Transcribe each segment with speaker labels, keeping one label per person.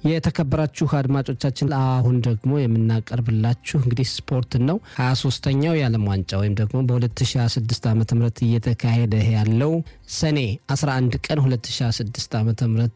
Speaker 1: የተከበራችሁ አድማጮቻችን አሁን ደግሞ የምናቀርብላችሁ እንግዲህ ስፖርትን ነው። 23ተኛው የዓለም ዋንጫ ወይም ደግሞ በ2026 ዓ ም እየተካሄደ ያለው ሰኔ 11 ቀን 2026 ዓ ም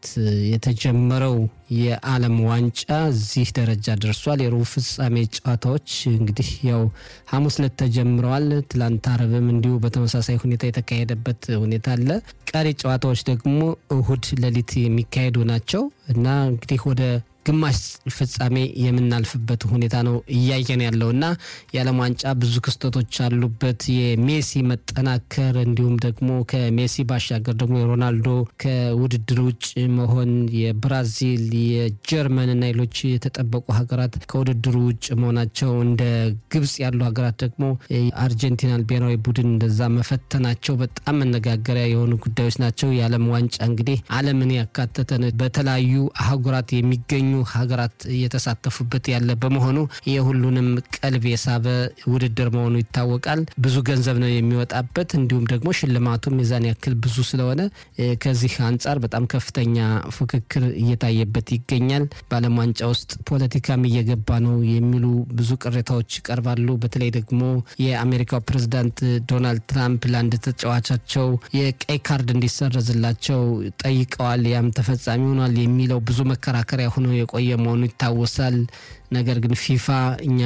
Speaker 1: የተጀመረው የዓለም ዋንጫ እዚህ ደረጃ ደርሷል። የሩብ ፍጻሜ ጨዋታዎች እንግዲህ ያው ሐሙስ ዕለት ተጀምረዋል። ትላንት አረብም እንዲሁ በተመሳሳይ ሁኔታ የተካሄደበት ሁኔታ አለ። ቀሪ ጨዋታዎች ደግሞ እሁድ ሌሊት የሚካሄዱ ናቸው እና እንግዲህ ወደ ግማሽ ፍጻሜ የምናልፍበት ሁኔታ ነው እያየን ያለው እና የዓለም ዋንጫ ብዙ ክስተቶች አሉበት። የሜሲ መጠናከር እንዲሁም ደግሞ ከሜሲ ባሻገር ደግሞ የሮናልዶ ከውድድር ውጭ መሆን፣ የብራዚል የጀርመን እና ሌሎች የተጠበቁ ሀገራት ከውድድሩ ውጭ መሆናቸው፣ እንደ ግብጽ ያሉ ሀገራት ደግሞ አርጀንቲናን ብሔራዊ ቡድን እንደዛ መፈተናቸው በጣም መነጋገሪያ የሆኑ ጉዳዮች ናቸው። የዓለም ዋንጫ እንግዲህ ዓለምን ያካተተ በተለያዩ አህጉራት የሚገኙ ሀገራት እየተሳተፉበት ያለ በመሆኑ የሁሉንም ቀልብ የሳበ ውድድር መሆኑ ይታወቃል። ብዙ ገንዘብ ነው የሚወጣበት። እንዲሁም ደግሞ ሽልማቱም የዛን ያክል ብዙ ስለሆነ ከዚህ አንጻር በጣም ከፍተኛ ፉክክር እየታየበት ይገኛል። በዓለም ዋንጫ ውስጥ ፖለቲካም እየገባ ነው የሚሉ ብዙ ቅሬታዎች ይቀርባሉ። በተለይ ደግሞ የአሜሪካው ፕሬዝዳንት ዶናልድ ትራምፕ ለአንድ ተጫዋቻቸው የቀይ ካርድ እንዲሰረዝላቸው ጠይቀዋል። ያም ተፈጻሚ ሆኗል የሚለው ብዙ መከራከሪያ ሆኖ የቆየ መሆኑ ይታወሳል። ነገር ግን ፊፋ እኛ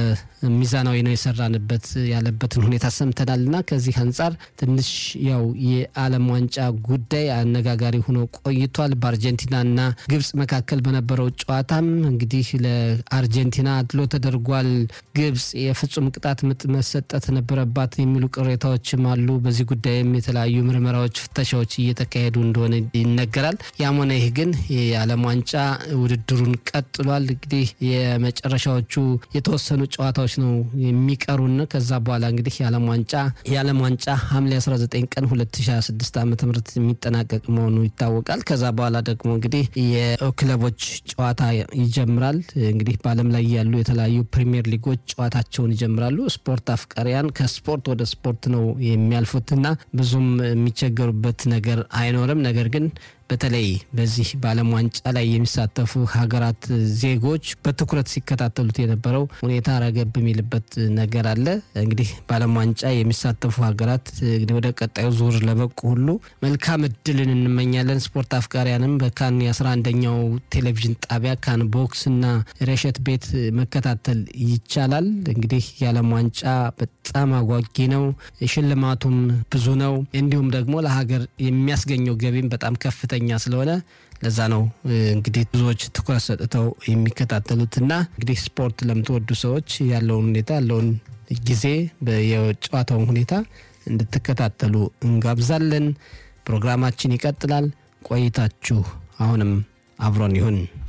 Speaker 1: በሚዛናዊ ነው የሰራንበት ያለበትን ሁኔታ ሰምተናል እና ከዚህ አንጻር ትንሽ ያው የዓለም ዋንጫ ጉዳይ አነጋጋሪ ሆኖ ቆይቷል። በአርጀንቲናና ግብጽ መካከል በነበረው ጨዋታም እንግዲህ ለአርጀንቲና አድሎ ተደርጓል። ግብጽ የፍጹም ቅጣት ምት መሰጠት ነበረባት የሚሉ ቅሬታዎችም አሉ። በዚህ ጉዳይም የተለያዩ ምርመራዎች፣ ፍተሻዎች እየተካሄዱ እንደሆነ ይነገራል። ያም ሆነ ይህ ግን የዓለም ዋንጫ ውድድሩን ቀጥሏል። እንግዲህ የመጨረሻዎቹ የተወሰኑ ጨዋታዎች ነው የሚቀሩን። ከዛ በኋላ እንግዲህ የዓለም ዋንጫ የዓለም ዋንጫ ሐምሌ 19 ቀን 2026 ዓ ም የሚጠናቀቅ መሆኑ ይታወቃል። ከዛ በኋላ ደግሞ እንግዲህ የክለቦች ጨዋታ ይጀምራል። እንግዲህ በዓለም ላይ ያሉ የተለያዩ ፕሪሚየር ሊጎች ጨዋታቸውን ይጀምራሉ። ስፖርት አፍቃሪያን ከስፖርት ወደ ስፖርት ነው የሚያልፉትና ብዙም የሚቸገሩበት ነገር አይኖርም። ነገር ግን በተለይ በዚህ በዓለም ዋንጫ ላይ የሚሳተፉ ሀገራት ዜጎች በትኩረት ሲከታተሉት የነበረው ሁኔታ ረገብ የሚልበት ነገር አለ። እንግዲህ በዓለም ዋንጫ የሚሳተፉ ሀገራት ወደ ቀጣዩ ዙር ለበቁ ሁሉ መልካም እድልን እንመኛለን። ስፖርት አፍቃሪያንም በካን የአስራ አንደኛው ቴሌቪዥን ጣቢያ ካን ቦክስ እና ረሸት ቤት መከታተል ይቻላል። እንግዲህ የዓለም ዋንጫ በጣም አጓጊ ነው። ሽልማቱም ብዙ ነው። እንዲሁም ደግሞ ለሀገር የሚያስገኘው ገቢም በጣም ከፍተኛ ከፍተኛ ስለሆነ ለዛ ነው እንግዲህ ብዙዎች ትኩረት ሰጥተው የሚከታተሉትና እንግዲህ ስፖርት ለምትወዱ ሰዎች ያለውን ሁኔታ ያለውን ጊዜ የጨዋታውን ሁኔታ እንድትከታተሉ እንጋብዛለን። ፕሮግራማችን ይቀጥላል። ቆይታችሁ አሁንም አብሮን ይሁን።